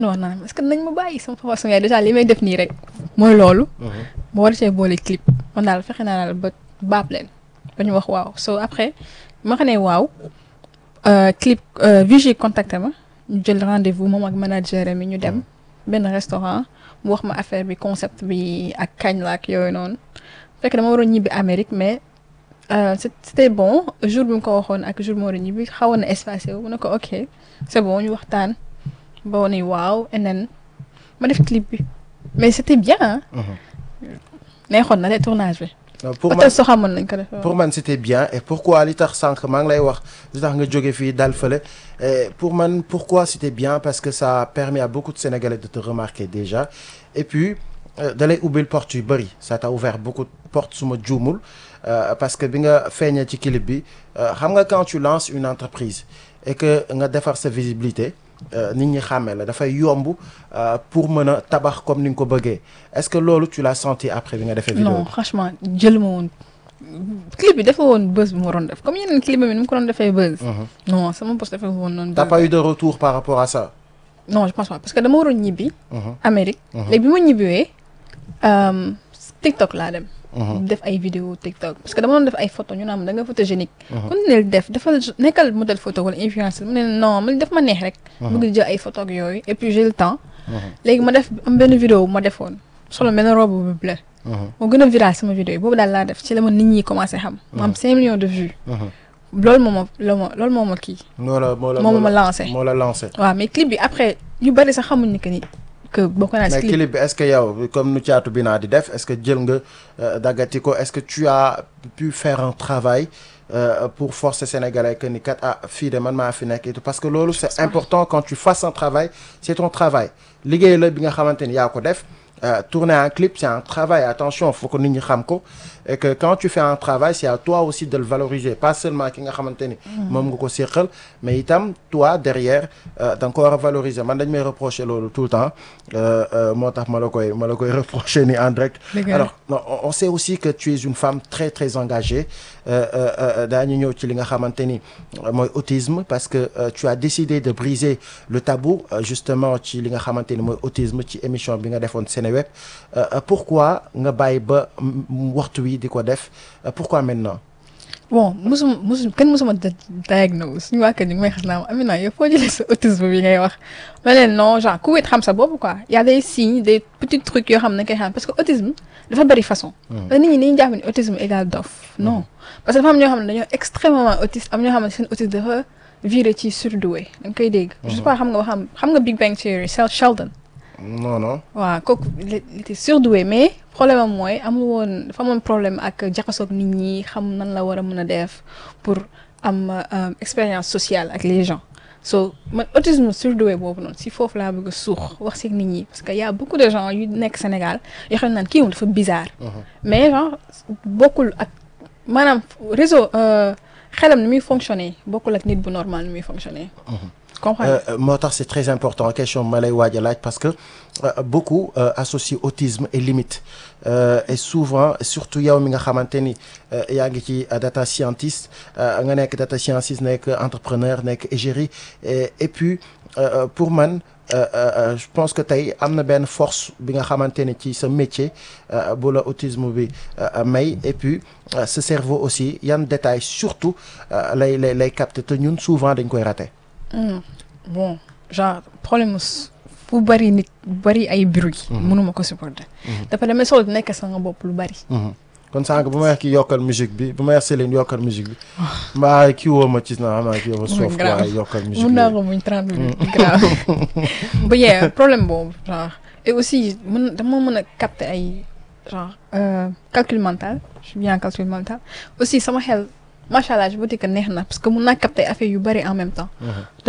non non est-ce que nañ ma bàyyi sama papa sama yaay déjà li may def nii rek mooy loolu. ma war cee boole clip man daal fexe naa daal ba baab leen ba ñu wax waaw so après ma xam ne waaw clip Vigie contacté ma ñu jël rendez-vous moom ak manager mi ñu dem benn restaurant mu wax ma affaire bi concept bi ak kañ la ak yooyu noonu fekk dama waroon ñibbi Amérique mais c'était bon jour bi mu ko waxoon ak jour bi ma waroon ñibbi xawoon na espacé wu mu ne ko ok c'est bon ñu waxtaan. ba wane waaw and then ma def clip bi mais c'était bien neexoon na de tournage bi. pour man soo xamoon nañ ko def pour man c'était bien et pourquoi li tax sànq maa ngi lay wax li tax nga jóge fii dal fële pour man pourquoi c'était bien parce que ça a permis à beaucoup de Sénégalais de te remarquer déjà et puis da lay ubbil porte yu bëri ça t'a ouvert beaucoup de portes su ma juumul parce que bi nga feeñee ci clip bi xam nga quand tu lances une entreprise et que nga defar sa visibilité nit ñi xàmmee la dafay yomb pour mën a tabax comme ni nga ko bëggee est-ce que loolu tu l'as senti après bi nga defee vidéo non franchement jël ma woon clip bi dafa woon buzz bu ma waroon def comme yeneen clip bi ni mu ko doon defee buzz non sama poste dafa woon noonu t'as pas eu de retour par rapport à ça non je pense pas parce que dama waroon ñibbi Amérique léegi bi ma ñibbiwee TikTok laa dem def ay vidéo TikTok parce que dama doon def ay photo ñu naan da nga photogénique continuer def dafa nekkal modèle photo wala influenceur mu ne non man def ma neex rek bëgg jël ay photo ak yooyu et puis j'ai le temps léegi ma def am benn vidéo ma defoon solo benn robe bu bleu moo gën a viral sama vidéo yi boobu daal laa def ci la ma nit ñi commencé xam ma am cinq millions de vues loolu moo ma loolu ma loolu moo ma kii moo la moo la moo ma lancé moo la lancé waaw mais clip bi après ñu bari sax xamuñ ni que ni que bokk naa ci mais clip bi est-ce que yow comme nu caatu bi naa di def est-ce que jël nga daggati ko est-ce que tu as pu faire un travail pour forcer sénégalais que ni kat ah fii de man maa fi nekk et tout parce que loolu c'est important quand tu fasses un travail c'est ton travail liggéey la bi nga xamante ni yaa ko def tourner un clip c'est un travail attention faut que nit ñi xam ko et que quand tu fais un travail c'est à toi aussi de le valoriser pas seulement ki nga xamante ni moom nga ko séqal mais itam toi derrière da nga ko war a valoriser man dañ may reprocher loolu tout le temps moo tax ma la koy ma la koy reprocher ni en direct alors on sait aussi que tu es une femme très très engagée daañu ñëw ci li nga xamante ni mooy autisme parce que tu as décidé de briser le tabou justement ci li nga xamante ni mooy autisme ci émission bi nga defoon Seneweb pourquoi nga bàyyi ba waxtu wi di ko def pourquoi maintenant bon musuma musu kenn musuma diagnose suñu waa kër ñu ngi may xas naa Amina yow foo jëlee sa autisme bi ngay wax ma leen non genre ku wét xam sa bopp quoi y a des signes des petits trucs yoo xam ne koy xam parce que autisme dafa bari façon parce que nit ñi dañuy jàpp ni autisme égal dof non parce que dafa am ñoo xam ne dañoo extrêmement autiste am ñoo xam ne seen autisme dafa viré ci surdoué da nga koy dégg je sais pas xam nga xam xam nga Big Bang Theory Sheldon non non waaw kooku il était surdoué mais problème am mooy amul woon dafa amoon problème ak jaxasoog nit ñi xam nan la war a mën a def pour am expérience sociale ak les gens so man autisme surdoué boobu noonu si foofu laa bëgg a suux wax si nit ñi parce que y a beaucoup de gens yu nekk Sénégal yoo xam ne naan kii moom dafa bizarre mais genre bokkul ak maanaam réseau xelam ni muy fonctionner bokkul ak nit bu normal ni muy fonctionner moo tax c'est très important question ma lay waaj a laaj parce que beaucoup associent autisme et limite et souvent surtout yow mi nga xamante ni yaa ngi ci data scientist nga nekk data scientist nekk entrepreneur nekk égérie et puis pour man je pense que tey am na benn force bi nga xamante ni ci sa métier bu la autisme bi may et puis ce cerveau aussi yan détails surtout lay lay lay capter te ñun souvent dañ koy rater. bon genre problème fu bari nit bari ay bruit mënuma ko supporter dafa demee solo nekk sa nga bopp lu bari kon sànq bu ma wax ki yokkal musique bi bu ma wax Céline yokkal musique bi mbaa kii woo ma ci na xam naa kii woo ma soof waaye yokkal musique mun naa ko muñ trente minutes grave bu yee problème boobu genre et aussi mën dama mën a capter ay genre calcul mental je suis bien calcul mental aussi sama xel macha allah je veux dire que neex na parce que mun naa capter affaire yu bari en même temps